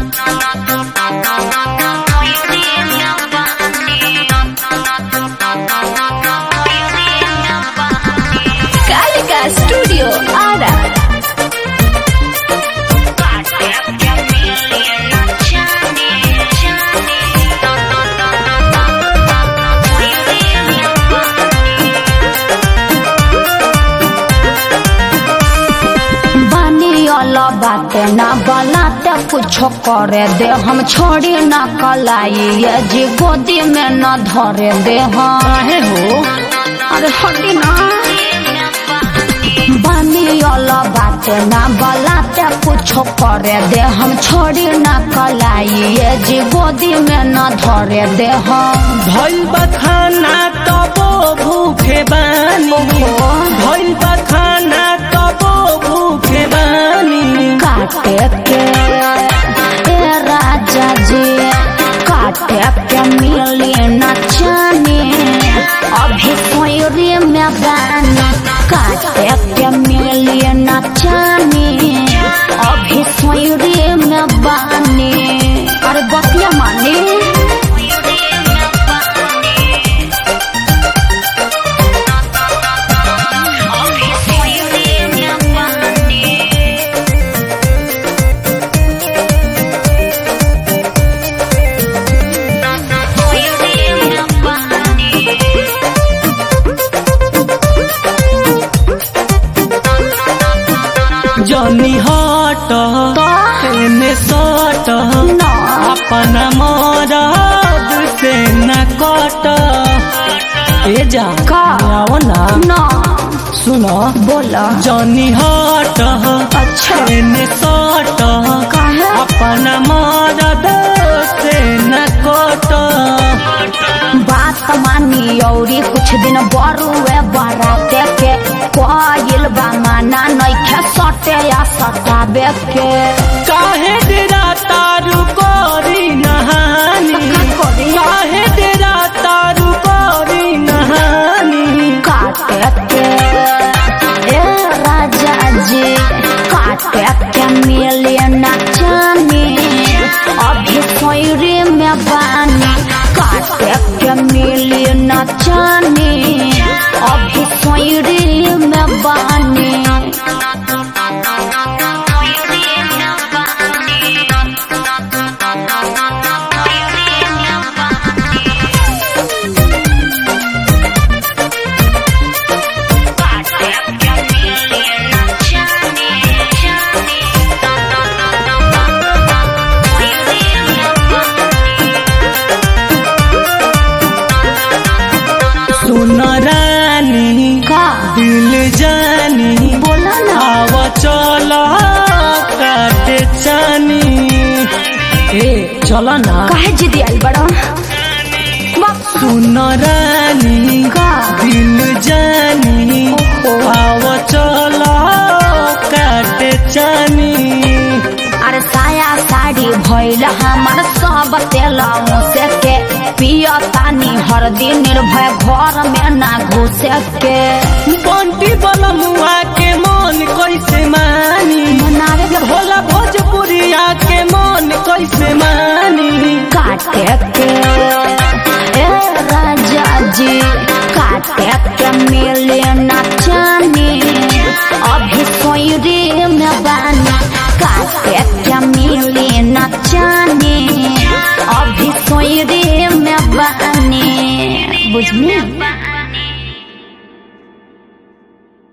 Kalika studio Ara बानी वाला बाते ना बलाते कुछो करे दे हम छोड़ी ना कलाई ये जी गोदी में न धरे दे हम काहे हो अरे हटी ना बानी वाला बाते ना बलाते कुछो करे दे हम छोड़ी ना कलाई ये जी गोदी में न धरे दे हम भइल बा खाना तबो भूखे बानी भइल बा खाना तबो भूखे बानी काटे के ए राजा जी काटे के मिली न जाने अभी सोयरी में बानी काटे के मिली न जाने अभी सोयरी में बानी अरे बतिया मानी जनी हट एने सट ना। अपना मरद से न कट ए जा का? आओ ना ना सुनो बोला जनी हट अच्छा एने सट काहे? अपना मरद से न कट बात मानी औरी कुछ दिन बरुए बराते के कोयल बा माना नइखे सटे या सटाबे के काहे तेरा तारू कोरी नहानी कोरी? काहे तेरा तारू कोरी नहानी काटे के ए राजा जी काटे के मिले न जाने अभी सोयरे में बानी काटे के मिले न जाने अभी सोयरे में बानी सुन रानी का दिल जानी बोला ना आव चल काटे चानी ए चल ना काहे जिदी आइल बड़ा सुन रानी का दिल जानी ओहो। आव चल काटे चानी अरे साया साड़ी भइल हमर सब तेलौ से के पिया तानी हर दिन निर्भय घर में ना घुसे के बंटी बलमुआ के मन कैसे मानी मनावे के भोला भोजपुरिया के मन कैसे मानी काटे के ए राजा जी काटे के मिले ना जाने अभी सोयरे में बानी काटे के मिले ना जाने अभी सोयरे में बानी बुझनी